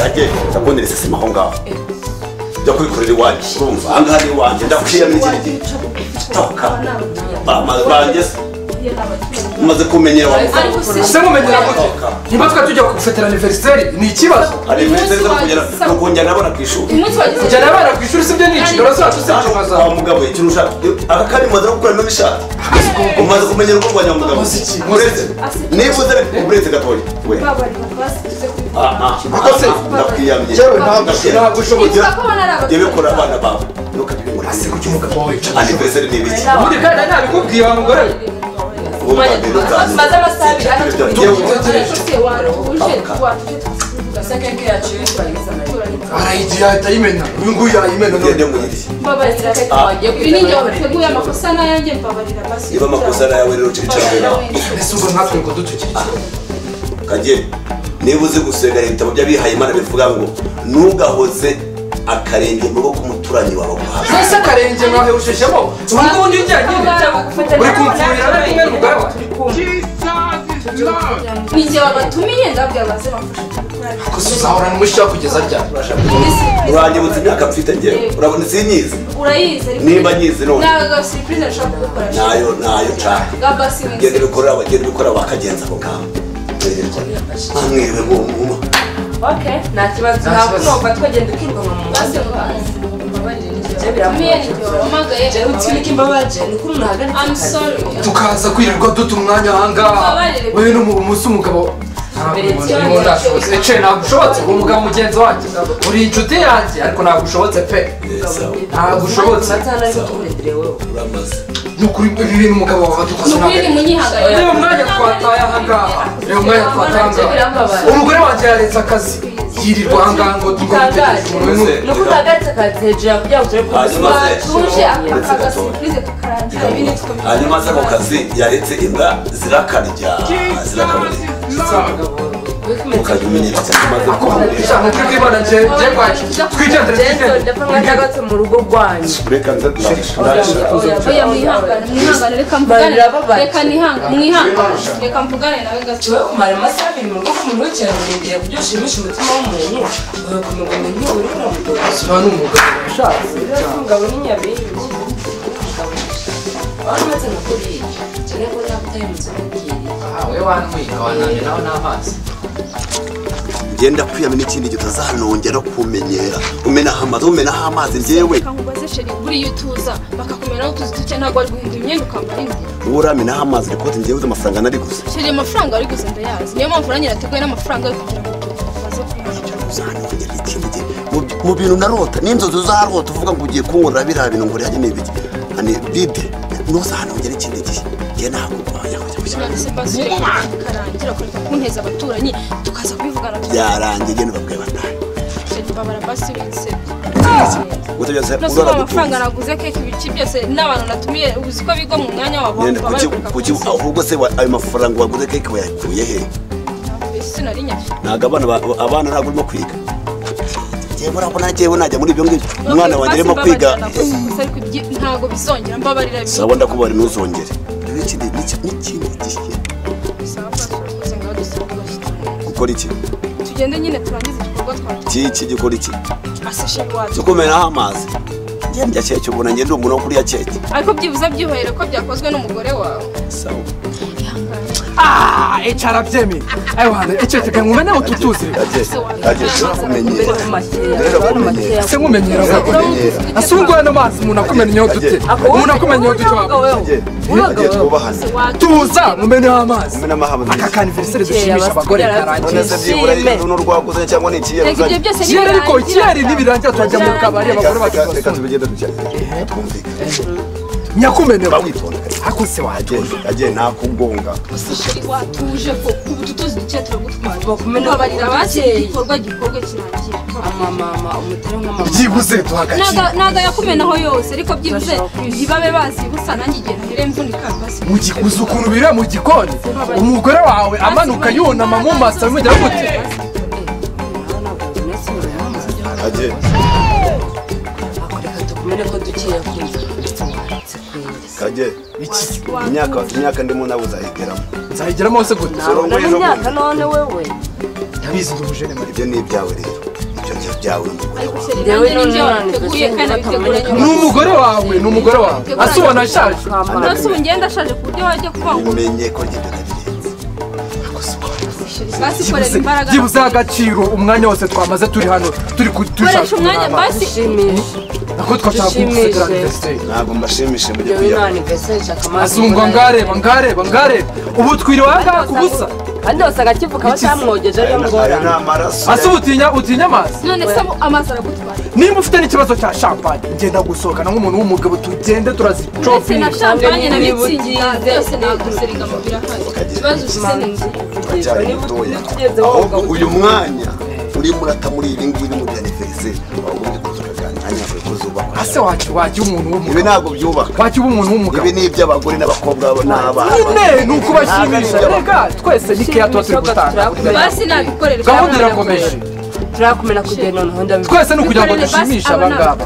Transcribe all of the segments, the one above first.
ajye ndabonere sesima aho ngaho jya kubikorera iwanjye urumva aha ngaha ni iwanjye ndakwiyamira ikindi gihe gitoka banjye umaze kumenyera wa mugabo se mumenyera gute niba twe tujya gufatira aniveriseri ni ikibazo hari iminsi zo kugera ni ukongera nabona ku ishuri kujyana abana ku ishuri si byo ni inshingano zacu zacu nka wa zawe mugabo ikintu ushaka aka kari umaze no gukuramo ibishaka umaze kumenyera urugo rwa nyamugabo Umuziki, uretse niba uzere uretse gatoya we ah ah Ariko se, ndakwiyamye yewe ntabwo ntabwo ushoboye yewe kora abana bawe ntukabibura kuki umugabo wawe wicaye aniveriseri ni ibiki ubundi kandi ntabikubwiye wa mugore we ubu bwa mbere utazi maze amasaha abiri Tujya- ariko tujya- se waruhuje watuje arayigira ahita ayimena uyu nguyu arayimena ugende none mu yindi mbabarira reka wagiye kwiga ibi ni njye wateguye amakosa n'ayanjye mbabarira basi niba amakosa ari ayawe rero ucicare nawe ese ubwo natwe ngo ducukirije kajye niba uzi gusenga leta mu byo abihaye imana bivuga ngo ntugahoze akarenge mu rugo k'umuturanyi wawe guhaza ese akarenge mwahewushejemo ubu ngubu ndi njyanye uri kumfurira na rimwe n'umugabo ni njye wabatumiye ndabwira baze bamfashe gusa uzahorana umushyira kugeza ryari uranyibutsa imyaka mfite ngewe urabona sinyizi urayizi ariko Niba nyizi none. ntabwo siripurize nshobora kugukora nayo nayo nshaka gaba si genda bikorera abagenda bikorera bakagenza ako kabo mwamwiriwe mwumuma nta kibazo Nta ntabwo kibazo. numva twagenda ukirwama mu basi ngo biramubabaje. tumiye ni njye wahamagaye ngewe utsibika imbabaje ni uko umuntu I'm ahagaritse sorry tukaza kwirirwa duta umwanya ahangaha wewe n'umunsi umugabo ntabwo ndashobotse ece ntabwo ushobotse uwo mugabo mugenzi wanjye uri inshuti yanjye ariko ntabwo ushobotse pe ntabwo ushobotse amatara ari kutuburetire wowe uramaze ni ukuri ibi bintu umugabo wawe dukoze nukuri ni munyihagarara reba umwanya twataye ahangaha reba umwanya twataye ahangaha umugore wanjye yaretse akazi yirirwa ahangaha ngo tugomitegereje umuntu umwe ni uko utahagaritse akazi hejuru yawe kugira ngo turebe ko Hanyuma batuje se- Uretse akaga gatoya. siripurize tukarangira ibi ni two hanyuma se ako kazi yaretse imbwa zirakarya zirakabarya ukajya umenyera cyane maze kumubwira ijambo turi kwibana njye njye kwakira twigendere jesu twigendere ndapfa nk'agatse mu rugo rwanyu reka nze turashaka oya mwihangane mwihangane reka mvugane Barira babaye. reka nihangane mwihangane reka mvugane nawe gato tuwe kumara amasaha abiri mu rugo ku muntu w'ikirangirire ku byo ushimisha umutima w'umuntu uwe kumugwa mu ntebe uri kuramugora siba n'umugabo ushatse umugabo ni nyabingi wari umaze nka kuriya cyane ko nakutaye mu nzu n'ubwiriye aha we wantwika wananiraho n'amazi genda kwiyamira n'ikindi gihe utazanongera kumenyera umenaho amazi umenaho amazi njyewe reka nkubaze sheri buriya utuza bakakumera utuzi duke ntabwo wari guhindura imyenda ukambara indi wowe uramenaho amazi rikote njyewe uzi amafaranga nari gusa sheri amafaranga wari gusa ndayazi niyo mpamvu nanjye nateguye n'amafaranga yo kugira ngo baze kumenya uzanongera ikindi gihe Mu bi- mu bintu narota n'inzozi uzarota uvuga ngo ugiye kunkorera biriya bintu ngo urihage n'ibiki hani bide ntuzanongera ikindi gihe njye ntabwo nkoranya nanditse mbaze sheri karangira kureka kunteza abaturanyi tukaza kubivugana byarangiye genda ubabwiye batahe sheri babara basi bitse gusa byose nasubiye urora amafaranga gutunze naguze keke ibiki byose n'abantu natumiye uzi ko biga mu mwanya wabo Nenda baba kuki bareka kuki kunsoma. ahubwo se wa- ayo mafaranga waguze keke wayakuye he ese nari nyafite ntabwo abana ba- abana ntabwo urimo kwiga njyewe urabona njyewe najya muri ibyo ngibyo umwana wanjye arimo kwiga ntabwo bizongera mbabarira bimwe. saba ndakubarira ntuzongere rero ikindi n'iki- n'ikindi gihe Bisaba ko twakoze ngaho dusaba abashyitsi. gukora iki tugende nyine turangize igikorwa twacu kiki gikora iki aseshe iwacu cyokumenaho amazi njye ndya keke ubona njye ndi umuntu wo kurya keke ariko byibuze byihohere ko byakozwe n'umugore wawe sawa Ah, ece arabyemeye ayo hantu ece reka nkume nawe tutuzi ageze ageze mbere ku kumenyera makeya Rero bari bakumenyera. mu makeya se nkumenyera kumenyera ase ubu ngubu ano mazi umuntu akumenyeho dute Ako wowe- umuntu akumenyeho dute wowe waba wowe. Wowe ageze wowe. twubahane tuza mumeneho amazi umenamo aka ahamagaye kaniveriseri dushimisha abagore karangiye none se byibura Ishime. y'inzu n'urwaguze cyangwa ni ikiyeri reka ibyo uzanye byose kera ariko ikirari nibirangira turajya mu kabari Reka- abagore reka reka bakikosora tubigende dukiyeri twumvikane nyakumenewe bawitonda ariko se waje ageze ageze ntakugonga watuje ko ubu tutuzi duke turagutwara Bakumena mbabarira abakira ababyeyi. igikorwa gikorwa kirangira amamama umutari nk'amamama byibuze duhagakiye Ntago- ntago yakumenaho yose ariko byibuze Turashaka kwishima. ntibabe bazi gusa nanjye igihe ntarere mvunika basi mu gikuza ukuntu biriya mu gikoni umugore wawe amanuka yunama mu maso bimugeraho gute ageze akoreka dukumene ko dukeya kumva kajye iki imyaka imyaka ndimo nawe uzayigeramo nzayigeramo hose gute uzorongoye ejo bundi none wewe ndabizi ndi umujene mari ibyo ni ibyawe rero ibyo ni ibyawe n'umugore wawe Njyewe Nanjye nibyo none wateguye nifite kandi abitegura sinzi ni umugore wawe ni umugore wawe ase ubona ashaje kama Nasi ubu ngenda ashaje ku buryo wajya kuvuga ngo umenye ko njye ndabirenze basi korera imbaraga byibuze agaciro umwanya wose twamaze turi hano turi koresha umwanya basi ushimisha nako twashaka kumusekera aniveriseri ntabwo mbashimishije mujye njyewe kujya nta anniversaire akamara asungwa ngareba ngareba ngareba ubu twiriwe ahangaha ku busa kandi hose agakivuka batamwogeje ariyo aya ni ngorane amaraso ase ubutinya utinya amazi none se abo amazi aragutwara niba ufite n'ikibazo cya champagne ngenda gusohokana nk'umuntu w'umugabo tugende ndetse na turazicopinga champagne na Nibutse mitsingi ngize. byose ntabwo useriga mu birahari ikibazo useriga cyari mutoya ahubwo uyu mwanya urimo urata muri ibi ngibi mu bya aniveriseri ahubwo uri kuza ukaganira kuri kuzubakwa ase wajya wajya umuntu ibi w'umugabo ntabwo byubaka wajya uba umuntu w'umugabo ibi ni iby'abagore n'abakobwa n'abana nyine ni ukubashimisha Ntabwo ari rega twese nikeya tuba turi gutanga basi nabikorerwa gahunda irakomeje turakumena kugenda noneho ndabivuga twese ni ukugira ngo dushimishe aba ngaba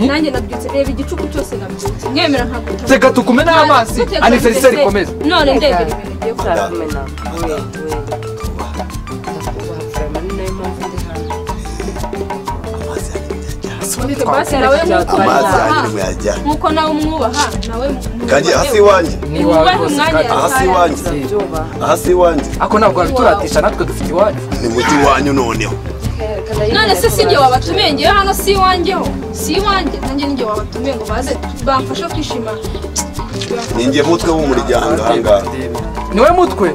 nanjye nabyutse reba igicuku cyose nabyutse mwemera ntabwo reka tukume n'amazi aniveriseri ikomeze none ndebera ibintu bigiye kuba turakumena we we ndakubaha Clement, ni nayo mpamvu ndi hano amazi yanyu yajya basi nawe amazi mwubaha yanyu nimwe yajya nk'uko nawe umwubaha nawe kajye hasi iwanjye niwawe rwose kandi hasi iwanjye ndabyubaha hasi iwanjye ako ntabwo wabituratisha natwe dufite iwanyu ni mujyi iwanyu noneho none se si njye wabatumiye ngewe hano si iwanjyeho si iwanjye nanjye ninjye wabatumiye ngo baze bamfashe kwishima ninjye mutwe w'umuryango ahangaha niwe mutwe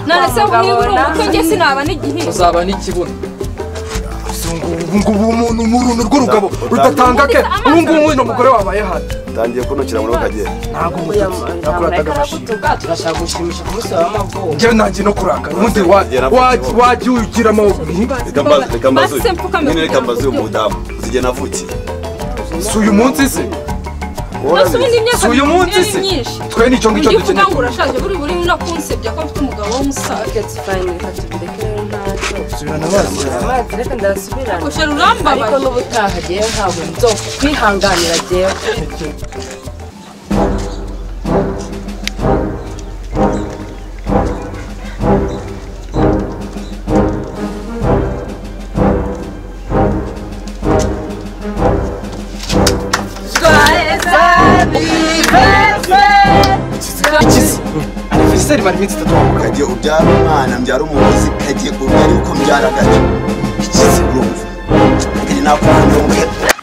none se ubu niba uri umutwe njye sinaba n'igihe uzaba n'ikibuno ubu ngubu umuntu umuntu urwo rugabo rudatanga ke ubu ngubu uno mugore wabaye hano utangiye kunukira muri kajye ntabwo Oya, umututsi ntabwo nahita nakurataga amashyi nagutuka turashaka gushimisha kumunsi wawe w'amavuko njyewe nanjye no kurakara ubundi wa- wa- wajya ugira amahuguri reka mbaze reka mbaze Basi se mpfukame nyine kugira reka mbaze ngo uyu mudamu zijye navukiye si uyu munsi se nose ubundi imyaka si uyu munsi makumyabiri se ni myinshi twe nicyo ngicyo ugiye kuvuga dukeneye ngo urashaje buri buri no kunsebya ko mfite umugabo w'umusaza Rocket fine, reka tubireke rero ntacyo. subirana amazi amazi reka ndayasubirana gushora ariko urambabaye n'ubutaha agiye ntabwo nzo kwihanganira agiye ikizi aniveriseri mara iminsi itatu wamugaye kajye ubyara umwana mbyara umuyobozi kajye ubyara uko mbyara gake urumva kajye nakubonye umuhe